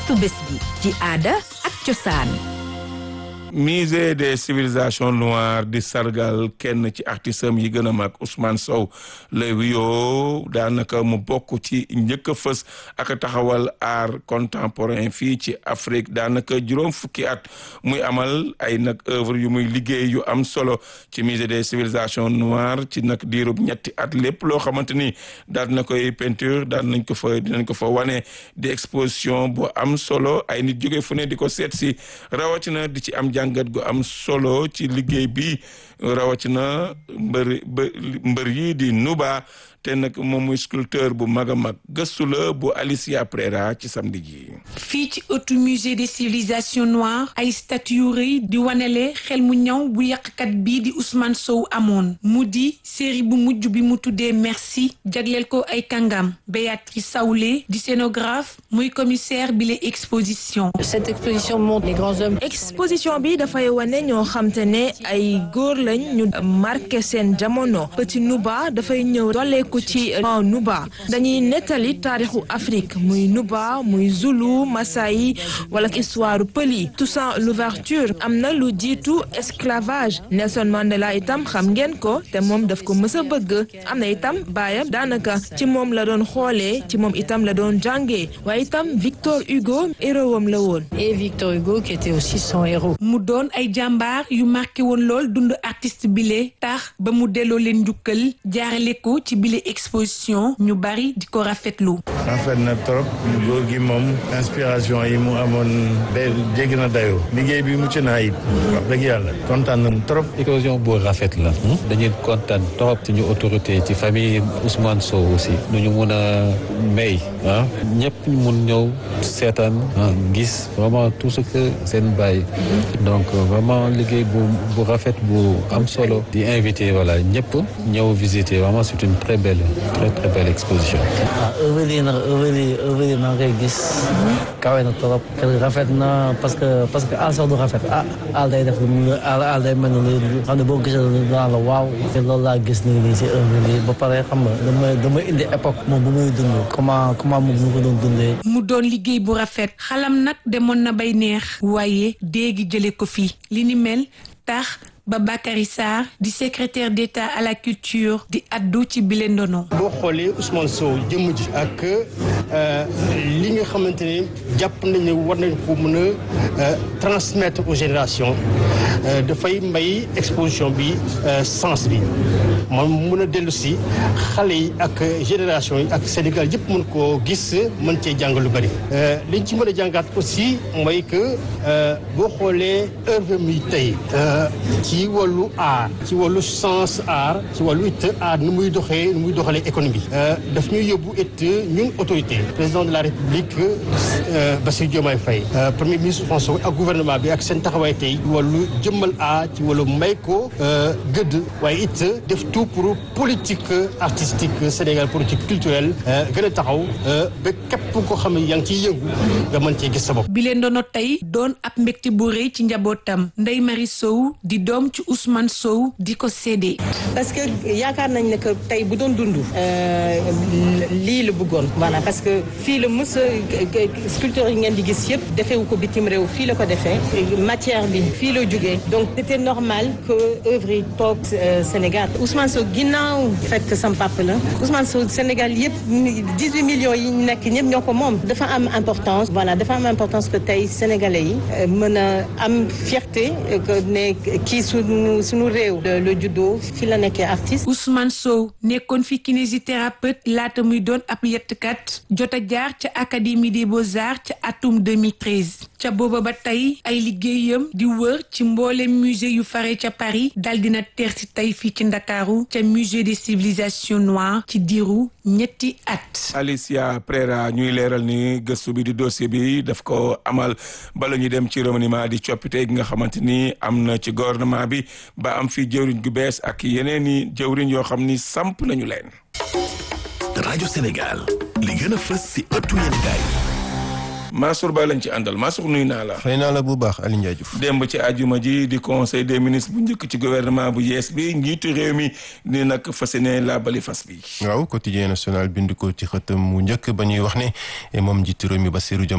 gëstu bés bi ci aada ak cosaan musée des civilisations noires di sargal kenn ci artiste am yi gën a mag Ousmane Sow la wuyoo daanaka mu bokk ci njëkk a fës ak taxawal art contemporain fii ci Afrique daanaka juróom fukki at muy amal ay nag œuvre yu muy liggéey yu am solo ci musée des civilisations noires ci nag diirub ñetti at lépp loo xamante ni daal na koy peinture daal nañ ko fa dinañ ko fa wane di exposition bu am solo ay nit jóge fu ne di ko seet si rawatina di ci am jàngat gu am solo ci liggéey bi rawatina mbër mbër yi di Nuba te nag moom muy sculpteur bu mag a mag gëstu la bu Alicia Prera ci samedi ji. fii ci ëttu musée des civilisations noires ay statues yu rëy di wanele xel mu ñaw bu yàqkat bii di Ousmane Sow amoon mu di série bu mujj bi mu tuddee merci jagleel ko ay kàngam Béatrice Saoulé di scénographe muy commissaire bi la exposition. cette exposition montre les grands hommes. exposition bi dafay wane ñoo xam te ne ay góor lañ ñu marqué seen jamono Petit Nuba dafay ñëw dolleeku ci Nuba dañuy nettali taarixu Afrique muy Nuba muy Zulu Masai wala histoire pël yi Toussaint l'ouverture am na lu jiitu esclavage Nelson Mandela itam xam ngeen ko te moom daf ko mës a bëgg am na itam baayam daanaka ci moom la doon xoolee ci moom itam la doon jàngee waaye itam Victor Hugo héroam la woon. et Victor Hugo qui était aussi son héros. mu doon ay jàmbaar yu marqué woon lool dund artiste bile tax ba mu delloo leen njukkal jaarale ko ci bile exposition ñu bari di ko rafetlu. rafet na trop góor gi moom inspiration yi mu amoon day jéggi na dayoo liggéey bi mucc na ayib wax dëgg yàlla kontaan nañu trop. éclosion bu rafet la. dañuy kontaan trop suñu autorité ci famille Ousmane Sow aussi nu ñu mun a may ah ñëpp ñu mun ñëw seetaan gis vraiment tout ce que seen bàyyi donc vraiment liggéey bu bu rafet bu am solo di invité voilà ñëpp ñëw visiter vraiment c'est une très belle très très belle exposition. ah œuvre yi nag œuvre yi œuvre yi maa ngi koy gis kawe na trop rafet na parce que parce que aal sax du rafet ah aal day def lu aal aal day mel ni lu xam ne boo gisee daan la waaw te loolu laa gis nii nii si œuvre yi ba pare xam nga dama dama indi époque moom bu muy dund comment comment moom mu ko doon dundee. mu doon liggéey bu rafet xalam nag demoon na bay neex waaye déegi jële ko fii li ni mel tax ba Bakary Sarr di secrétaire d'État à la culture di addu ci bile ndono. boo xoolee Ousmane Sow jëmm ji ak li nga xamante ne jàpp nañ ne war nañ ko mën a transmettre aux générations dafay may exposition bi sens bi moom mën a dellu si xale yi ak génération yi ak Sénégal yëpp mën koo gis mën cee jàng lu bari. liñ ci mën a jàngaat aussi mooy que boo xoolee œuvre mi tey ci wàllu art ci wàllu sens art ci wàllu it art nu muy doxee nu muy doxalee économie daf ñuy yóbbu it ñun autorité président de la république Bassirou Diomaye Faye premier ministre François ak gouvernement bi ak seen taxawaay tey wàllu jëmmal art ci wàllu may ko gëdd waaye it def tout pour politique artistique Sénégal politique culturelle gën a taxaw ba képp koo xam ne yaa ngi ciy yëngu nga mën cee gis sa bopp. bile ndono tey doon ab mbégte bu rëy ci njabootam Ndeye Marie Sow di doom ci Ousmane Sow di ko séddee. parce que yaakaar nañ ne que tey bu doon dund lii la bëggoon voilà parce que fii la mës a sculpture yi ngeen di gis yëpp defewu ko bitim réew fii la ko defee matière bi fii la jógee donc c'était normal que œuvre yi toog Sénégal Ousmane Sow ginnaaw fekk sam papa la Ousmane Sow Sénégal yëpp 18 millions yi nekk ñëpp ñoo ko moom dafa am importance voilà dafa am importance que tey sénégalais yi mën a am fierté que ne kii suñu suñu réew le judo fi la nekkee artiste Ousmane Sow nekkoon fi kinésithérapeute laata muy doon ab yettkat jot a jaar ca académie des beaux-arts ca atum 2013 ca booba ba tey ay liggéeyam di wër ci mboolem musée yu fare ca Paris dal dina teer si tey fii ci Ndakaaru ca musée des civilisations noires ci diiru ñetti at Alicia Prera ñuy leeral ni gëstu bi di dossier bi daf ko amal bala ñu dem ci remaniement di coppite gi nga xamante ni am na ci gouvernement bi ba am fi jëwriñ gu bees ak yeneen i jëwriñ yoo xam ni samp nañu leen. rajo Sénégal li gën a fës si ëttu yéenekaay Mansour Ba lañ ci àndal Mansour nuyu naa la. fay naa la bu baax Aliou Ndiaye Diouf. démb ci àjjuma ji di conseil des ministres bu njëkk ci gouvernement bu yees bi njiitu réew mi ni nag fas yéene la bali fas bi. waaw quotidien national bind ko ci xëtam mu njëkk ba ñuy wax ne moom njiitu réew mi Bassirou Diomaye